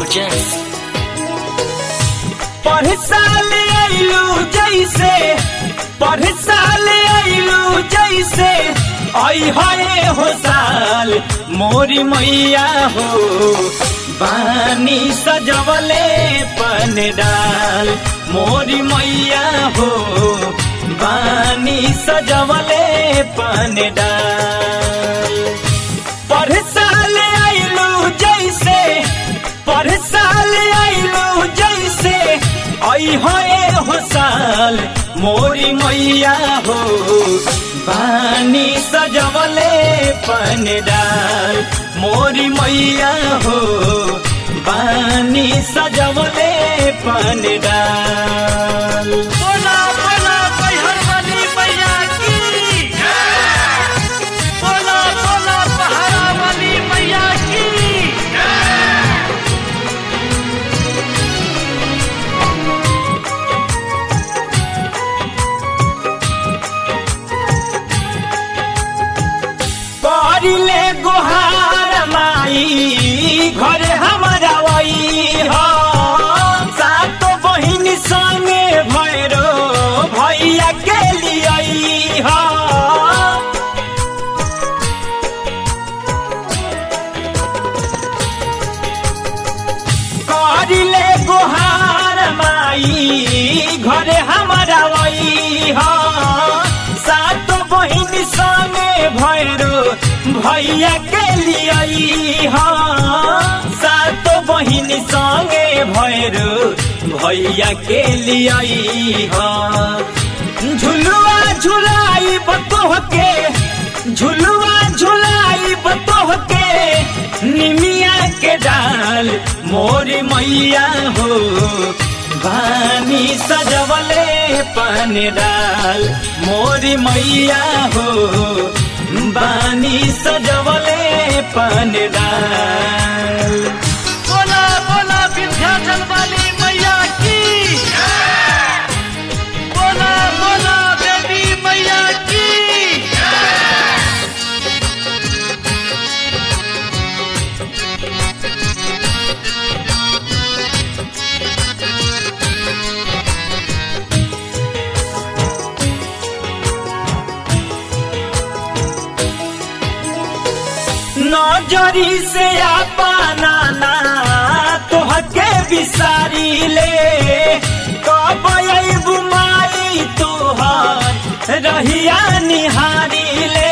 Jazz. पढ़ साल आइलू जैसे पढ़ साल आइलू जैसे आई है हो साल मोरी मैया हो बानी सजवले पन डाल मोरी मैया हो बानी सजवले पन डाल पढ़ साल आइलू जैसे पढ़ साल आइलू जैसे आई होए हो साल मोरी मैया हो बानी सजवले पन डाल मोरी मैया हो बानी सजवले पन डाल बोला बोला बैहर वाली मैया की बोला बोला पहाड़ा वाली मैया की करिले गोहार माई घरे हमारा वही हो सातो बहिन संगे भैरो भैया के लिए हो करिले गोहार माई घरे हमारा वही हो सात बहिन संगे भैरो भैया के लिए हो सात बहिन संगे भैरो भैया के लिए हो झुलुआ झुलाई बतोह के झुलुआ झुलाई बतोह के निमिया के डाल मोरी मैया हो बानी सजवले पन डाल मोरी मैया हो बानी सजवले पन डाल बोला बोला विंध्याचल वाली मैया की बोला बोला देवी मैया की नजरी से अपना ना तोहके बिसारी ले कब अबू माई तोहर रहिया निहारी ले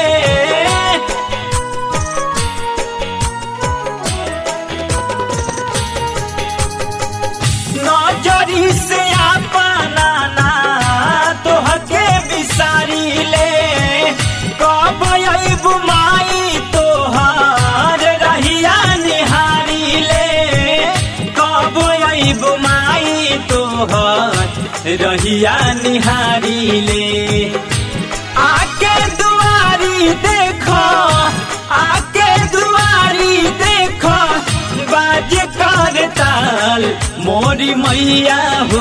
नजरी से अपना ना तोहके बिसारी ले कब अबू माई तोहर रहिया निहारी ले कब अबू माई तोहर रहिया निहारी ले आके दुआरी देखो आके दुआरी देखो बाज कर ताल मोरी मैया हो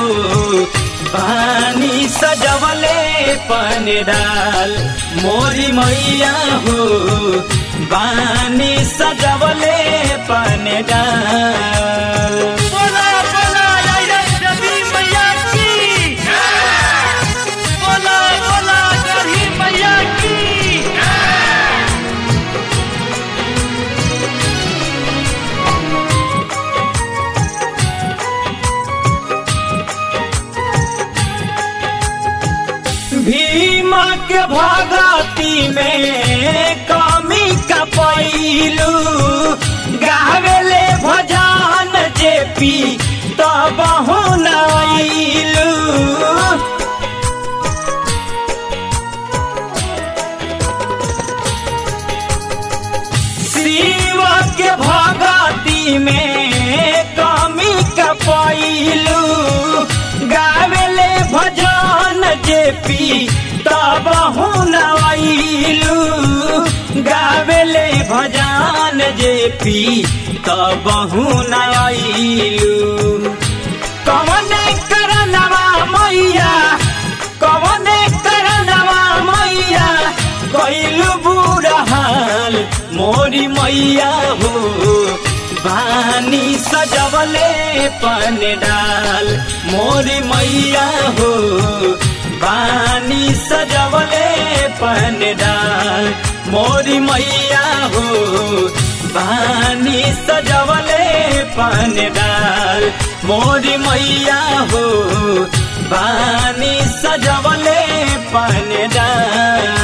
पानी सजवले पन डाल मोरी मैया हो बानी सजवले पन डाल बोला बोला आइरन देवी मैया की बोला बोला गढ़ी मैया की भीमा के भगती में कमी का पैलू गावेले भजन जेपी तब नैलू शिव के भगती में कमी का पैलू गावेले भजन जेपी तब नैलू गावेले भजन जेपी तब नैलू कवन करनवा मैया कवन करनवा मैया कैलू बुरा हाल मोरी मैया हो बानी बानी सजवले पन डाल मोरी मैया हो बानी सजवले पन डाल मोरी मैया हो बानी सजवले पन डाल मोरी मैया हो बानी सजवले पन डाल